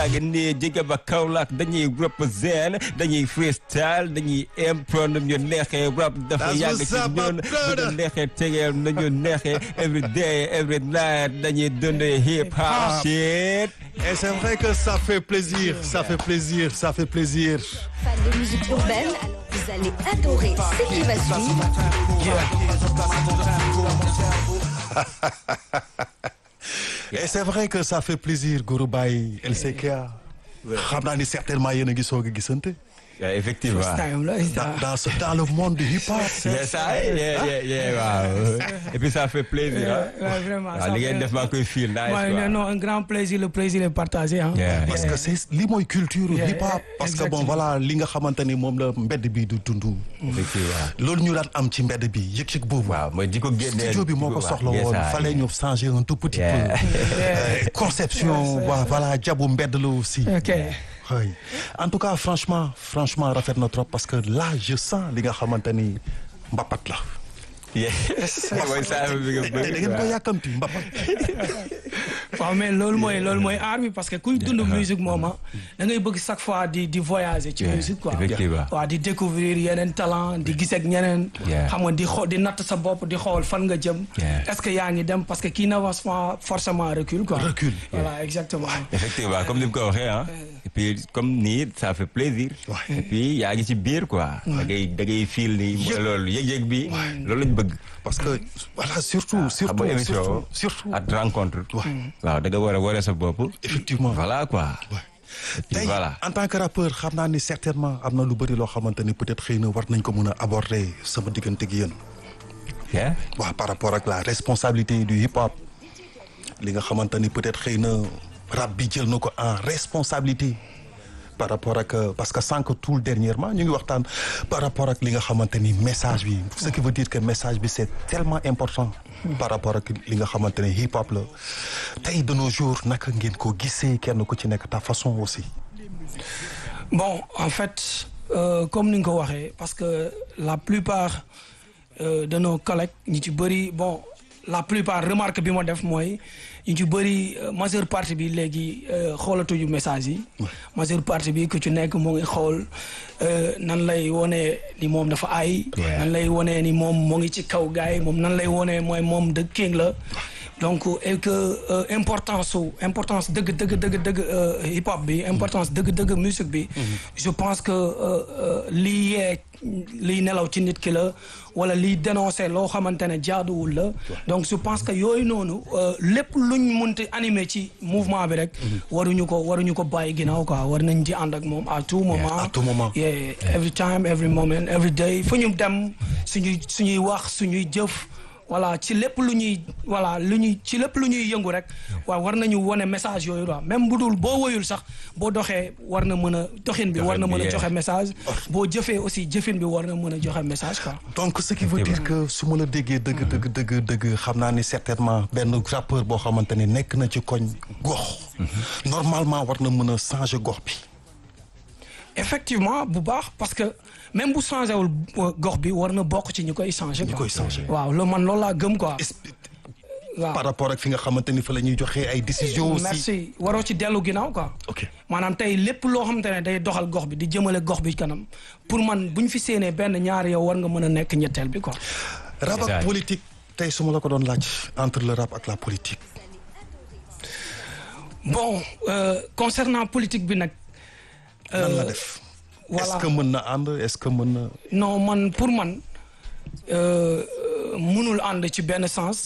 nii jóge ba Kaolack dañuy represent dañuy freestyle dañuy impro nu ñu neexee rap dafa That's yàgg what's ci up, my ñun bu brother. ñu neexee tegeel nu ñu neexee every day every night dañuy dundee hip hop Hip-hop. shit Et c'est vrai que ça fait plaisir, ça fait plaisir, ça fait plaisir. Fan de musique urbaine, alors vous allez adorer ce qui va suivre. Et c'est vrai que ça fait plaisir Gourou Baye LCK. xam naa ni certainement yéen a ngi soog a gisante. Yeah, effectivement time la dans dans ce dans le monde du hip hop. yes I yeah yeah yeah waaw et puis ça fait plaisir ah Ouais, vraiment, waaw ça li ngeen fait- def maa koy feel nice Ouais, quoi non, un grand plaisir, le plaisir est partagé. Hein. Yeah. parce que c'est li mooy culture Yeah, hip hop. parce que bon exactement. voilà li nga xamante ni moom la mbedd bi du dund. effectivement loolu ñu daan am ci mbedd bi yëg-yëg boobu. waaw mooy di ko génnee studio bi moo ko soxla Yes, woon I. fallait ñu changer un tout petit Yeah. peu. Euh, conception wa- voilà jabu mbedd la aussi. Ok. oui en tout cas franchement franchement rafet na trop parce que là je sens li nga xamante ni mbapat la. yes mooy saa bi nga da da ngeen ko yàkkamti mbapat. waaw mais loolu mooy loolu mooy art bi parce que kuy dund musique moom ah da ngay bëgg chaque fois di di voyager ci Yeah, musique quoi. effectivement. waaw di découvrir yeneen talent di gis ak ñeneen. Yeah. xam nga di xool di natt sa bopp di xool fan nga jëm. Yeah. est-ce que yaa ngi dem parce que qui n'avance pas forcément recule quoi. Recule. voilà exactement. effectivement comme ni mu ko waxee ah et puis comme nii ça fait plaisir Ouais. et puis yaa ngi ci biir quoi da ngay da ngay feel ni mooy loolu yëg-yëg bi loolu lañ bëgg parce que voilà surtout xam surtout nga émission surtout surtout. ak rencontre waaw da nga war a waree sa bopp effectivement voilà quoi et puis tey voilà en tant que rappeur xam naa ni certainement am na lu bëri loo xamante ni peut-être xëy na war nañ ko mën a aborder sama diggante gi yéen. yeah waaw par rapport ak la responsabilité du hip hop li nga xamante ni peut-être xëy na rap bi jël na ko en responsabilité par rapport ak euh, parce que sànq tout dernièrement ñu ngi waxtaan par rapport ak li nga xamante ni message bi ce qui veut dire que message bi c'est tellement important par rapport ak li nga xamante ni hip hop la tey de nos jours naka ngeen ko gisee kenn ku ci nekk ta façon aussi Bon, en fait, euh, comme ni nga ko waxee parce que la plupart euh, de nos collègues ñi ci bëri bon la plupart remarque bi ma def mooy ñu ci bëri euh, majeure partie bi léegi euh, xoolatuñu message yi. majeure partie bi ku ci nekk mu ngi xool euh, nan lay wone ni moom dafa ay. Yeah. nan lay wone ni moom mu ngi ci kaw gars yi moom nan lay wone mooy moom de king la. donc et que euh, importance su importance dëgg dëgg dëgg dëgg euh, hip hop bi importance dëgg dëgg musique bi. je pense que euh, euh, lii yee liy nelaw ci nit ki la wala liy dénoncer loo xamante ne jaaduwul la. donc je pense que yooyu noonu euh, lépp luñ munti animer ci mouvement bi rek. waruñu ko waruñu ko bàyyi ginnaaw quoi war nañ ci ànd ak moom à tout moment. à tout moment. yeah every time every moment every day fu ñu dem suñuy suñuy wax suñuy jëf. voilà ci lépp lu ñuy voilà lu ñuy ci lépp lu ñuy yëngu rek waaw war nañu wone message yooyu quoi même bu dul boo woyul sax boo doxee war na mën a doxin bi war na mën a Doxin bi, joxe message boo jëfee aussi jëfin bi war na mën a joxe message quoi donc ce qui veut dire que su ma la déggee dëgg dëgg dëgg dëgg xam naa ni certainement benn rappeur boo xamante ni nekk na ci koñ gox normalement war na mën a changer gox bi effectivement bu baax parce que même bu changé wul euh, gox bi war na bokk ci ñu koy changé ñu quoi koy changer waaw loolu man loolu laa gëm quoi waaw par rapport ak fi nga xamante ni fa la ñuy joxee ay décisions aussi merci waroo ci dellu ginnaaw quoi ok maanaam tey lépp loo xamante ne day doxal gox bi di jëmale gox bi kanam pour man bu ñu fi séenee benn ñaar yow war nga mën a nekk ñetteel bi quoi. rap C'est ça. ak politique tey su ma la ko doon laaj entre le rap ak la politique bon euh, concernant politique bi nag. nan la def voilà. est-ce que mën na ànd est-ce que mën na non man pour man euh, mënul ànd ci benn sens